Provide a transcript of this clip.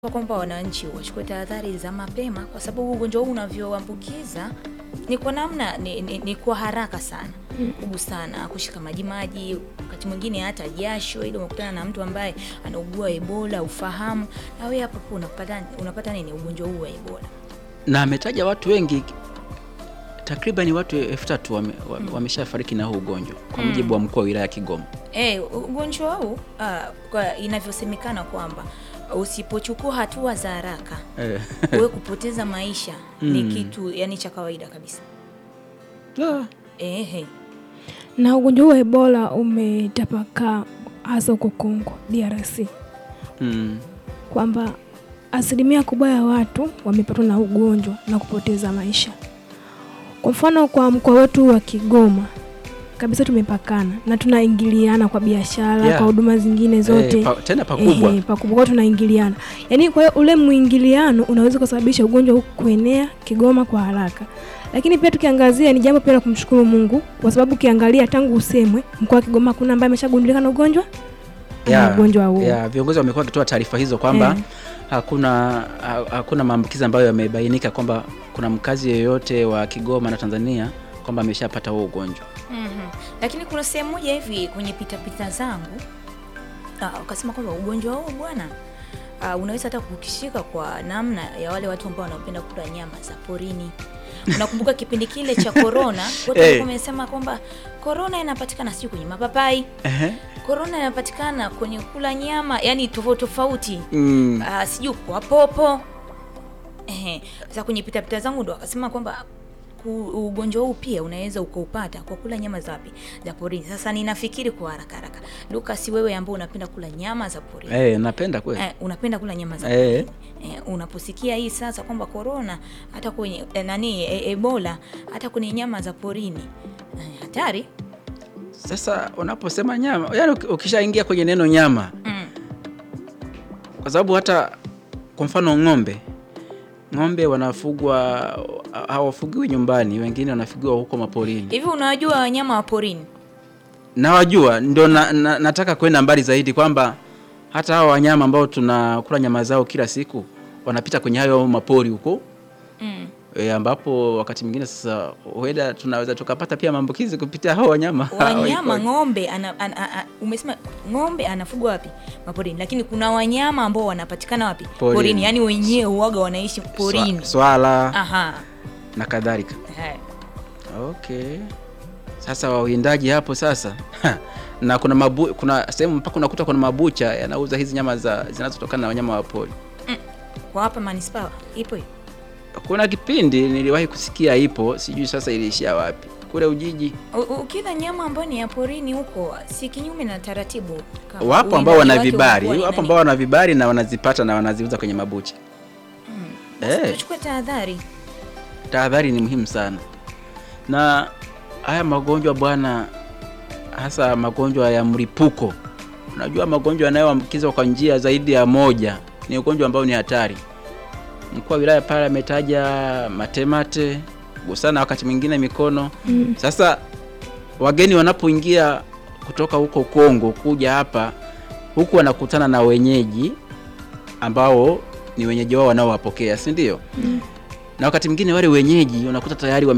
kwamba wananchi wachukue tahadhari za mapema, kwa sababu ugonjwa huu unavyoambukiza ni kwa namna ni, ni, ni kwa haraka sana kugusana, kushika maji maji, wakati mwingine hata jasho, ili unakutana na mtu ambaye anaugua Ebola ufahamu, na wewe hapo hapo unapata unapata nini ugonjwa huu wa Ebola. na ametaja watu wengi takriban watu elfu tatu wame, wame, wameshafariki na huu ugonjwa kwa mujibu wa mkuu wa wilaya ya Kigoma. Eh, ugonjwa huu ah, kwa inavyosemekana kwamba usipochukua hatua za haraka Eh. wewe kupoteza maisha ni kitu yani cha kawaida kabisa. Ah, Ehe. Na ugonjwa huu wa Ebola umetapakaa hasa huko Kongo DRC, mm. kwamba asilimia kubwa ya watu wamepatwa na ugonjwa na kupoteza maisha. Kwa mfano, kwa mkoa wetu wa Kigoma kabisa tumepakana na tunaingiliana kwa biashara, Yeah. kwa huduma zingine zote Eh, pa, tena pakubwa Eh, pakubwa kwa tunaingiliana, yaani kwa hiyo ule mwingiliano unaweza kusababisha ugonjwa huu kuenea Kigoma kwa haraka. Lakini pia tukiangazia, ni jambo pia la kumshukuru Mungu kwa sababu ukiangalia tangu usemwe mkoa wa Kigoma hakuna ambaye ameshagundulika na ugonjwa ana Yeah, ugonjwa huu. yeah, viongozi wamekuwa wakitoa taarifa hizo kwamba Eh. hakuna ha, hakuna maambukizi ambayo yamebainika kwamba kuna mkazi yeyote wa Kigoma na Tanzania kwamba ameshapata huo ugonjwa. Mhm. Lakini kuna sehemu moja hivi kwenye pitapita zangu ah, wakasema kwamba ugonjwa huu bwana ah, unaweza hata kukishika kwa namna ya wale watu ambao wanapenda kula nyama za porini. Unakumbuka kipindi kile cha corona, watu Eh. walikuwa wamesema kwamba corona inapatikana sio kwenye mapapai, Ehe. corona inapatikana kwenye kula nyama, yani tofauti tofauti Mm. Ah, sijui kwa popo ehe. Sasa kwenye pitapita zangu ndo akasema kwamba ku- ugonjwa huu pia unaweza ukaupata kwa kula nyama za wapi za porini. Sasa ninafikiri kwa haraka haraka, Lucas, wewe ambao unapenda kula nyama za porini Eh, napenda kweli. eh, unapenda kula nyama za Eh. porini eh, unaposikia hii sasa kwamba corona hata kwenye eh, nani eh, Ebola hata kwenye nyama za porini eh, hatari Sasa unaposema nyama, yani uki- ukishaingia kwenye neno nyama, mm. kwa sababu hata kwa mfano ng'ombe, ng'ombe wanafugwa, hawafugiwi nyumbani, wengine wanafugiwa huko maporini. Hivi unawajua wanyama wa porini? Nawajua, ndio na, na, nataka kwenda mbali zaidi kwamba hata hao wanyama ambao tunakula nyama zao kila siku wanapita kwenye hayo mapori huko mm. e, ambapo wakati mwingine sasa huenda tunaweza tukapata pia maambukizi kupitia hao wanyama wanyama Iko- ng'ombe ana, ana, ana, umesema ng'ombe anafugwa wapi maporini lakini kuna wanyama ambao wanapatikana wapi Porini. porini, yani wenyewe uwaga wanaishi porini Swa- swala aha na kadhalika. Hai. Okay, sasa wawindaji hapo sasa na kuna mabu, kuna sehemu mpaka unakuta kuna mabucha yanauza hizi nyama za zinazotokana na wanyama wa pori. kwa hapa manispaa ipo hiyo Kuna kipindi niliwahi kusikia ipo, sijui sasa iliishia wapi, kule Ujiji. U- ukila nyama ambayo ni ya porini huko si kinyume na taratibu Ka- Wapo ambao uwindaji wana wake vibari, unakuwa ni wapo nani? ambao wana vibari na wanazipata na wanaziuza kwenye mabucha. Basi Eh. tuchukue tahadhari Tahadhari ni muhimu sana, na haya magonjwa bwana, hasa magonjwa ya mlipuko. Unajua magonjwa yanayoambukizwa kwa njia zaidi ya moja ni ugonjwa ambao ni hatari. Mkuu wa wilaya pale ametaja matemate, gusana wakati mwingine mikono. Sasa wageni wanapoingia kutoka huko Kongo kuja hapa, huku wanakutana na wenyeji ambao ni wenyeji wao wanaowapokea, si ndio? Na wakati mwingine wale wenyeji unakuta tayari wame